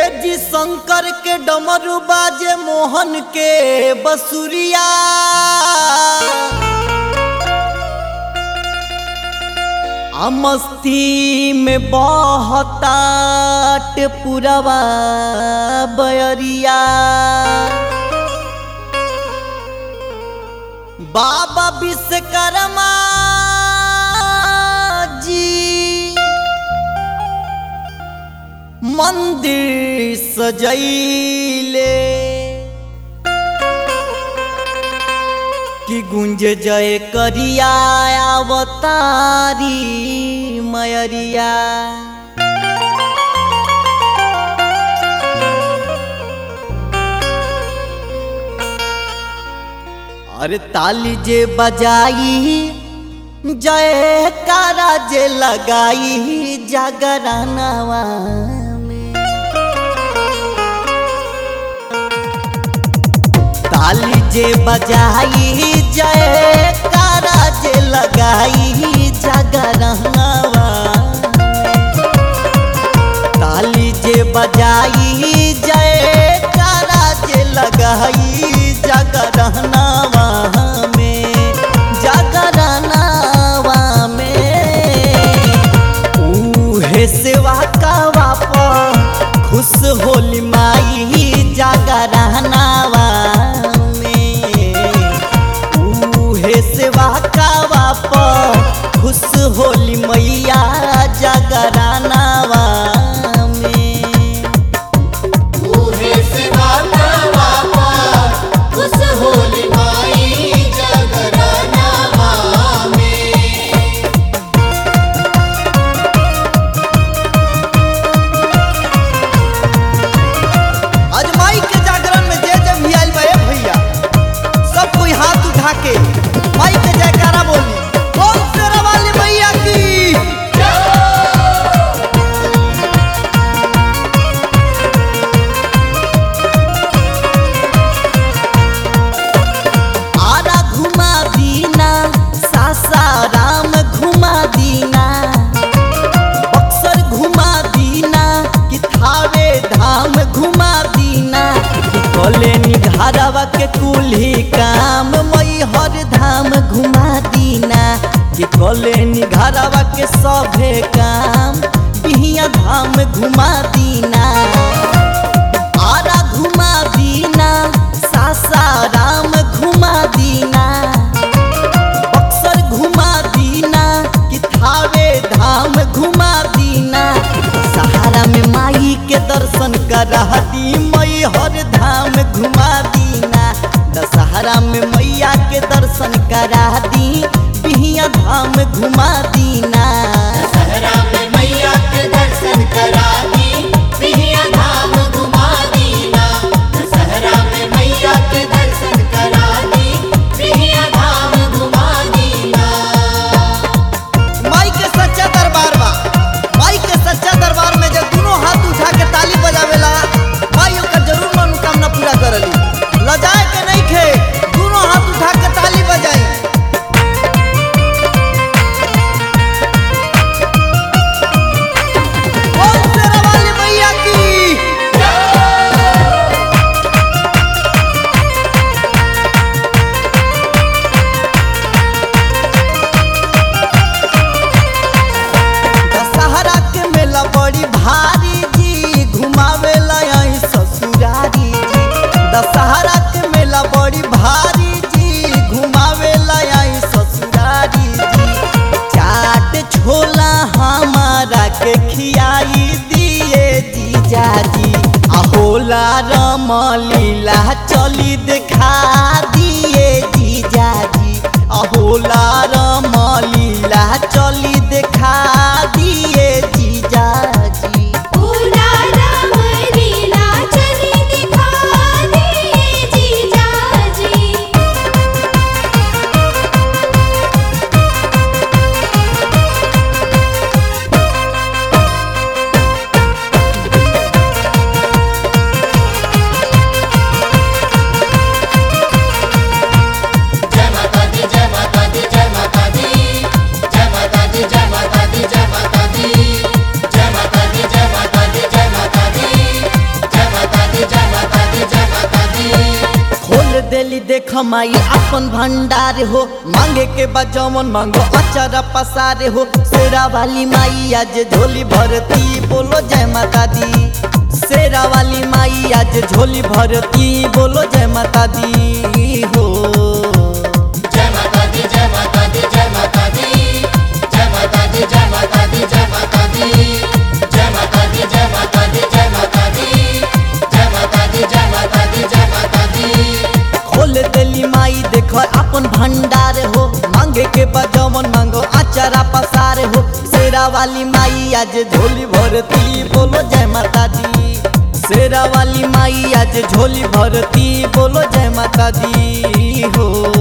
जी शंकर के डमरू बाजे मोहन के बसुरिया आ मस्ती में बहतात पुरवा बयरिया बाबा विश्वकर्मा जी मंदिर सजैले कि गुंज जय करिया अवतारी मयरिया अरे ताली जे बजाई जय कारा जे लगाई जागरानवा में ताली जे बजाई जय कारा जे लगाई जागरानवा ताली जे बजाई जय कारा जे लगाई जागरानवा में जागरानवा में उहे सेवा कावा पर खुश होली माई जागरानवा में उहे सेवा कावा पर खुश होली मैया जागरानवा में ऊहे सेवा करवा पार उस होली माई जगरानावा में आज माई के जागरण में जे जे भी आइल बा ए भैया सब कोई हाथ उठा के माई के जयकारा बोली बोल शेरा वाली मैया की आरा घुमा दीना सासाराम घुमा दीना बक्सर घुमा दीना कि थावे धाम घुमा दीना कि कले निघारवा के कुल्ही काम मई हर धाम घुमा दीना कि कले निघारवा के सभे काम बिहिया धाम घुमा दीना आरा घुमा दीना सासाराम घुमा दीना बक्सर घुमा दीना कि थावे धाम घुमा दीना सहारा में माई के दर्शन करा दी मई हर धाम घुमा दीना दशहरा में मैया के दर्शन करा दी बिहिया धाम घुमा दीना सहरा में मैया के दर्शन करा दी पिहिया धाम घुमा दीना सहरा में मैया के दर्शन करा दी पिहिया धाम घुमा दीना माई के सच्चा दरबार बा माई के सच्चा दरबार में जब दोनों हाथ उठा के ताली बजावेला माई ओकर जरूर मनोकामना पूरा करली लजाए के नहीं खे दोनों हाथ उठा के ताली बजाई बोल शेरा वाली मैया की दशहरा के मेला बड़ी भारी जी घुमावेला आई ससुरारी जी दशहरा के मेला बड़ी भारी जी घुमावेला आई ससुरारी जी चाट छोला हमारा के खियाई दिए जीजा जी अहोला रमलीला चली देखा दिए जीजा जी अहोला रमलीला चली देखा दिए जीजा जी पूरा राम लीला चली दिखा दिए जीजा जी आ माई अपन भंडार हो मांगे के बजमन मांगो अचारा पसारे हो शेरा वाली माई आज झोली भरती बोलो जय माता दी शेरा वाली माई आज झोली भरती बोलो जय माता दी हो जय माता दी जय माता दी जय माता दी जय माता दी जय माता दी जय माता दी जय माता दी जय माता दी जय माता दी जय माता दी जय माता दी जय माता दी खोल देली माई देखो अपन भंडार हो मांगे के बजमन मांगो अचारा पसार हो शेरा वाली माई आज झोली भरती बोलो जय माता दी शेरा वाली माई आज झोली भरती बोलो जय माता दी हो